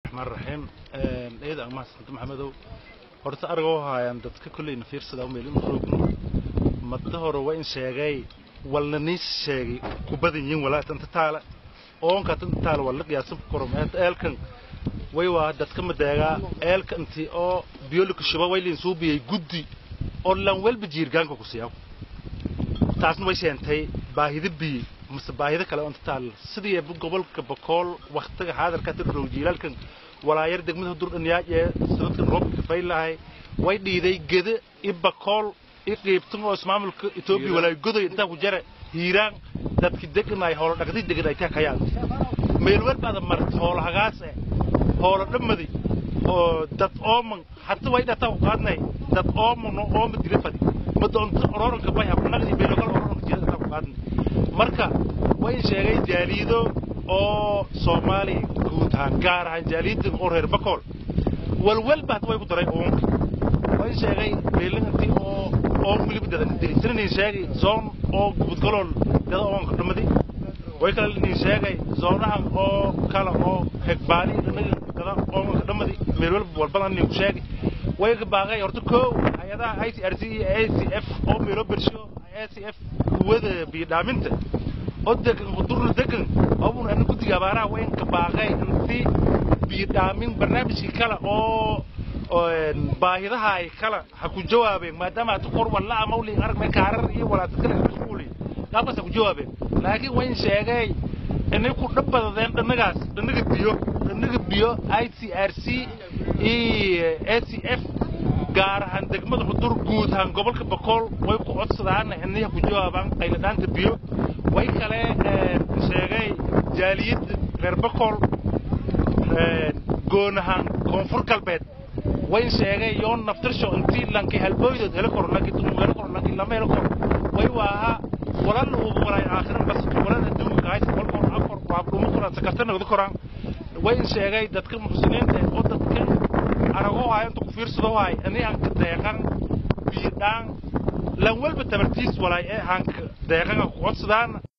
raxmaan raxiim eeda aan mahadsanto maxamedow horta aragoo haayaan dadka kolleyna fiirsada umeelin roogno madda hore waa in sheegay walna niis sheegay kubadan yihiin walaa tanta taala oonka tanta taala waa la qiyaasan korom eelkan way waa dadka madeegaa eelka intii oo biyolika shuba waylin suubiyay guddi oo lan welba jiirgaanka ku siyaw taasna way sheentay baahida biyi mase baahida kale oo inta taala sidii gobolka bakool waktiga xaadirka tirrow jiilaalkan walaayar degmada durdhanyaaj ee sanadkan roobka faylahay way dhiiday geda i bakool i qiibtan oo ismaamulka etoobiya walaay godoy intaa ku jara hiiraan dadki deganay hoolo dhaqdi deganay taa kayaan meel walbaada marta hoolo hagaas eh hoolo dhammadi oo dad ooman hata way dhataa ku qaadnay dad ooman oo ooma dila fadi madoonta ororanka bay habnaqdi beelogal ororanka jira dhataa ku qaadnay marka way sheegay jaaliido oo soomaaliya guud ahaan gaar ahaan jaaliidan oo reer bakool walwalba hadda way ku daray uunka way sheegay beelinantii oo oo weliba dadan degtinanin sheegay zoon oo gubudgalool dada oonka dhamadi way kale nin sheegay zoonahan oo kale oo hegbaali dhanaga dada oonka dhamadi meel walba walbadan nin ku sheegay way ka baaqay horta koow hay-adaha i c r c iyo a c f oo meelo bersho a c f kuwada biyodhaaminta oo degan qudurna degan oobun ana guddiga abaaraha waa in ka baaqay intii biyodhaamin barnaamijkii kale oo baahidaha ay kala ha ku jawaabeen maadaama hata kor walla amawli aragmay kaarar iyo walaata kale mashquuli qaabkaas ha ku jawaabeen laakiin wayn sheegay inay ku dhabbadadeen dhanagaas dhanaga biyo dhanaga biyo i c r c iyo a c f gaar ahaan degmada xudur guud ahaan gobolka bakool way ku codsadaan inay ha ku jawaabaan qayladhaanta biyo way kale sheegay jaaliyadda reer bakool goon ahaan koonfur galbeed wayn sheegay yoon naftirsho intii lanki halbooydood helo koro lanki dumug helo koro lanki lama helo koro way waaha walal ugu walay aakhiran bas walal adduunka kahays walka hor afar waa dhumo koraan sakarta nagda koraan wayn sheegay dadka muxsiniinta oo dadka aragoo hayo inta ku fiirsado haay ani aan ka deeqan biyodhaan lan walba tabartiis walaay ee aan ka deeqan ku codsadaan